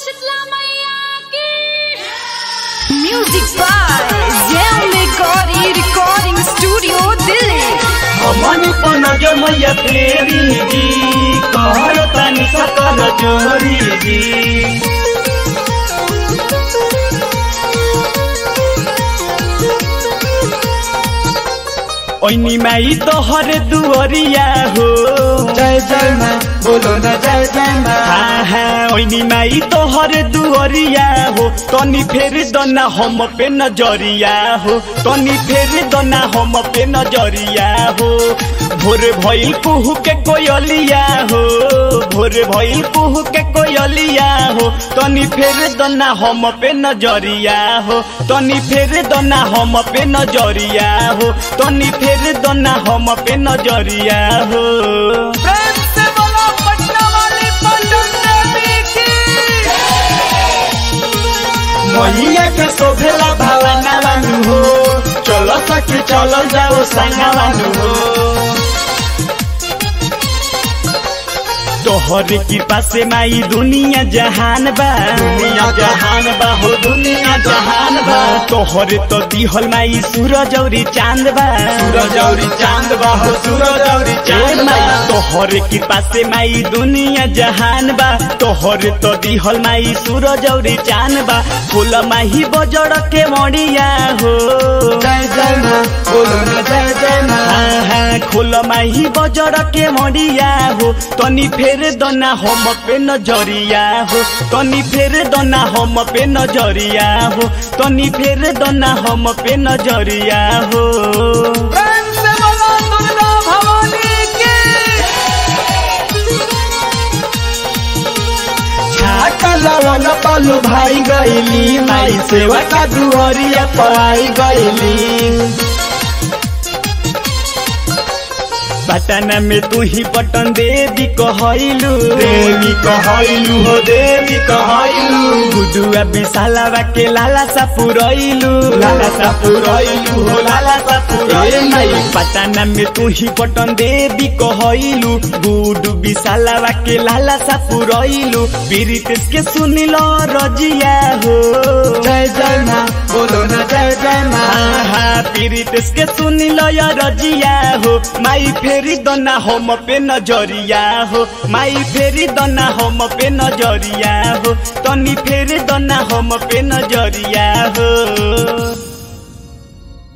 शीतला मैया की music by जैम मेकॉरी रिकॉर्डिंग स्टूडियो दिल्ली हमन पन जमैया फेरी जी कहर तनि सकल जोरी जी ओइनी माई तोहर दुअरिया हो जय जय माँ बोलो न जय जय माँ हाँ हाँ ओइनी माई तोहर दुअरिया हो तनी फेर दना हम पे नजरिया हो तनी फेर दना हम पे नजरिया हो भोर भइल कुहू के कोयलिया हो भोर भइल कुहू के कोयलिया हो तनी फेर दना हम पे नजरिया हो तनी फेर दना हम पे नजरिया हो तनी फेर दना हम पे नजरिया हो प्रेम से बोलो पटना वाली पटन देवी की मैया के शोभेला भावना बानू हो चलो सखी चलो जाओ संगा बानू हो तोहर कृपा से माई दुनिया जहान बा दुनिया जहान बा हो दुनिया जहान बा तोहर तो दिहल माई सूरज औरी चांद बा सूरज औरी चांद बा हो सूरज औरी चांद बा तोहर कृपा से माई दुनिया जहान बा तोहर तो दिहल माई सूरज औरी चांद बा फूल माही बजड़ के मड़िया हो जय जय माँ बोलो न जय जय माँ हाँ हाँ खोल माही बजर के मरिया हो तनी फेर दना हम पे नजरिया हो तनी फेर दना हम पे नजरिया हो तनी फेर दना हम पे नजरिया हो प्रेम से बोलो दुर्गा भवानी की छाका लवन पालू भाई गईली माई सेवा का दुहरिया पाई गईली पटना में तू ही पटन देवी कहलू देवी कहलू हो देवी कहलू गुडुआ विशालावा के लाला सा पुरैलू लाला सा पुरैलू हो लाला सा पुरैलू पटना में तू ही पटन देवी कहलू गुडु विशालावा के लाला सा पुरैलू पीरितेश के सुनिलो रजिया हो जय जय माँ बोलो न जय जय माँ हाँ हाँ पीरितेश के सुनिलो या रजिया हो माई फेरी दना हम पे नजरिया हो माई फेरी दना हम पे नजरिया हो तनी फेरी दना हम पे नजरिया हो